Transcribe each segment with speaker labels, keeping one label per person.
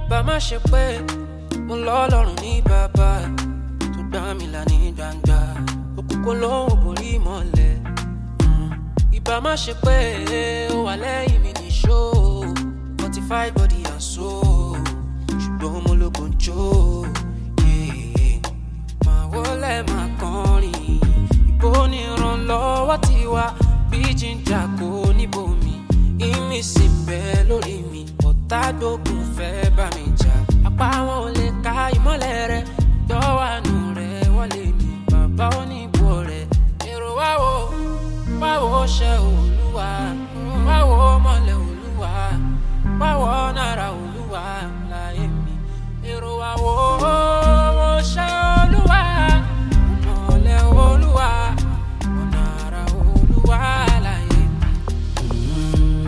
Speaker 1: ìbá má ṣe pé mo lọ́lọ́run ní bàbá tó gbá mi là ní gbangba òkùnkùn lóhùn borí mọ́lẹ̀ Mm. ìbá má ṣe pé ó wà lẹ́yìn mi ní ṣó fortify body and soul ṣùgbọ́n mo lógun jó yeah. máa wọlé máa kọrin ìbò ní ìrànlọ́wọ́ tiwa bí jíjà kò níbomi ìmísí ń bẹ lórí mi ọ̀tá gbógun fẹ́ bá mi jà apá wọn ò lè ka ìmọ́lẹ̀ rẹ dọ́wànú rẹ wọlé mi bàbá oníbò rẹ èrò wá wo wá wo ṣe olúwa wá wo mọ́lẹ̀ olúwa wá wo náírà olúwa láyé mi èrò wá wo wo ṣe olúwa mọ́lẹ̀ olúwa náírà olúwa láyé mi.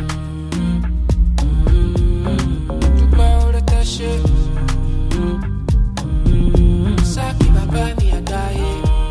Speaker 1: dúpẹ́ oore tẹ́ ṣe. sáàkì bàbá mi àdáyé.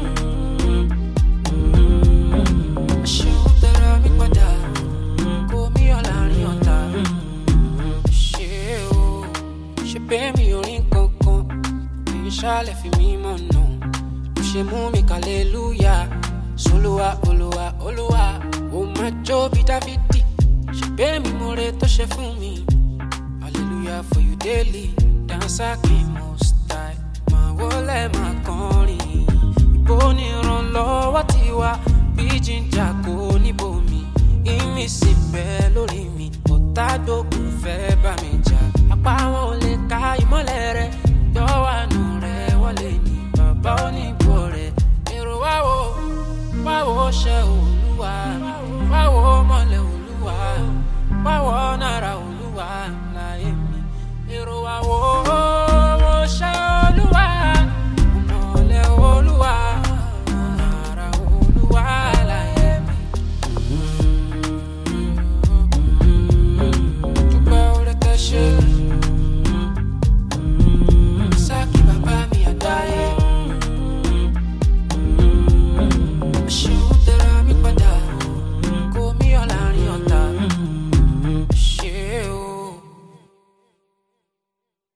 Speaker 1: ṣeun tẹ́ra mi padà kó mi yọ láàrin ọ̀tá. ṣé o ṣe pé mi ò rí nǹkan kan kì í ṣàlẹ̀ fi mí mọ̀ nà. ló ṣe mú mi kàlélúyà solúwa olúwa olúwa ó máa jó bí dávidi ṣe pé mi mo re tó ṣe fún mi. Hallelujah for you daily. Dancer king most high. Máa wọlé máa kọrin. Ìbò ní ìrànlọ́wọ́ tiwa. Bí jíjà kò níbomi. Ìmísí bẹ́ẹ̀ lórí mi. Ọ̀tá gbógun fẹ́ bá mi